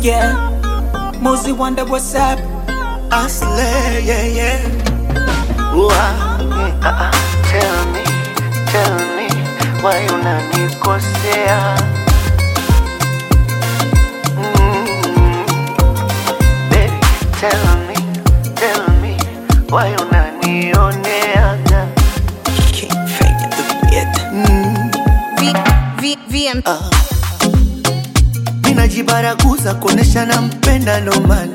yeah. Mosey wonder what's up. Asle, yeah, yeah. Ooh, ah, mm, ah, ah. Tell me, tell me, why unanikosea? Mm, baby, tell me, tell me, why unanioneaga? Can't fake it the beat. V, V, VM. Ah. Ninajibaraguza kuonesha nampenda ndo maana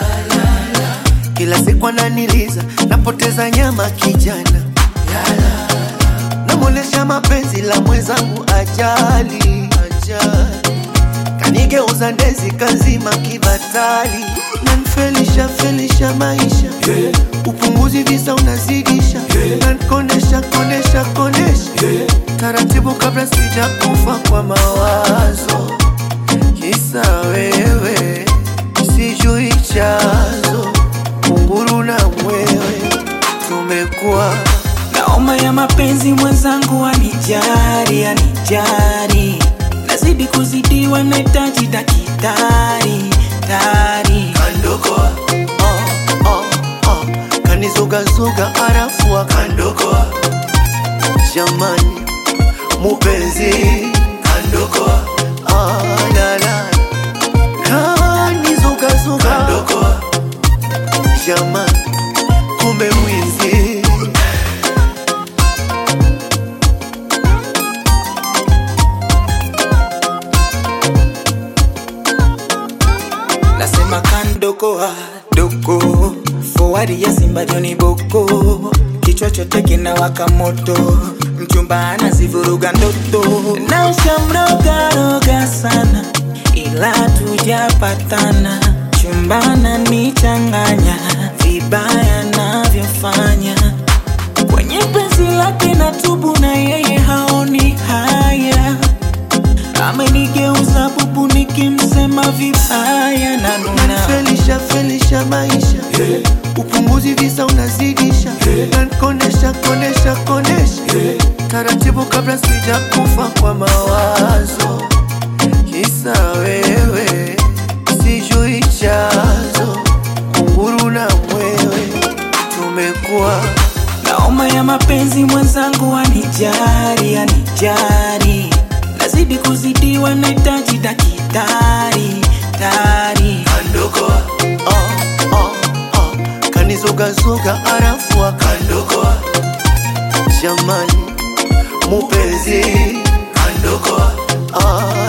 kila siku ananiliza, napoteza nyama kijana, namwonesha mapenzi la mwenzangu ajali, ajali. Kanigeuza ndezi kazima kibatali, nanfelisha felisha maisha upunguzi visa unazidisha, nankonesha konesha konesha taratibu kabla sija kufa kwa mawazo, kisa wewe sijui chazo kunguru na mwewe tumekuwa Naoma ya mapenzi mwenzangu anijari, anijari. Nazidi kuzidiwa, nahitaji dakitari, tari. kandokoa oh, oh, oh. kanizugazuga arafu akandokoa jamani mupenzi kandokoa ah, la, la. kanizugazuga kandokoa jamani kumbe mwizi Nasema kandokoa doko Forward ya Simba Joni Boko Kichwa chote kinawaka moto Mchumba anazivuruga ndoto Na ushamroga roga sana Ila tujapatana Chumbana nichanganya Vibaya navyofanya Kwenye penzi lake na tubu na yeye haoni haya amenigeuza bubu nikimsema vibaya na nuna felisha felisha maisha upunguzi visa unazidisha nankonesha konesha konesha taratibu kabla sija kufa kwa mawazo kisa wewe sijui chazo kunguru na mwewe tumekuwa naoma ya mapenzi mwenzangu anijari anijari nazidi kuzidiwa nahitaji dakitari tari kandokoa oh, oh, oh. kanizugazuga arafu akandokoa jamani mupenzi kandokoa ah,